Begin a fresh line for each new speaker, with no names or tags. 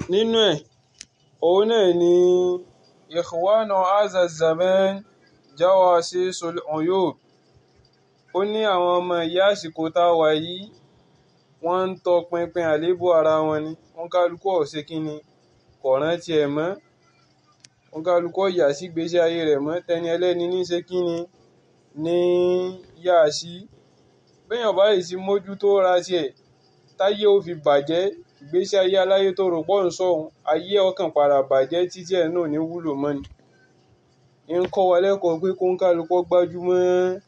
nínú ẹ̀ òun náà ni ikhwana hadha zaman jawasisul uyub ó ní àwọn ọmọ ìyá àsìkò tá a wà yìí wọ́n ń tọpinpin àléébù ara wọn ni wọ́n kálukú ọ̀sẹ̀ kínni kò rántí ẹ̀ mọ́ wọ́n kálukú ọ̀yà sí gbèsè ayé rẹ̀ mọ́ tẹni ẹlẹ́ni ní ṣe kínni ní yá sí béèyàn bá yìí sí mójútó ra tiẹ̀ táyé ó fi bàjẹ́ ìgbésí ayé aláyé tó rò pọ̀ ń sọ̀hún ayé ọkàn padà bàjẹ́ títí ẹ̀ náà ní wúlò mọ́ ni ń kọ́ wa lẹ́kọ̀ọ́ pé kó ń kálukú gbájúmọ́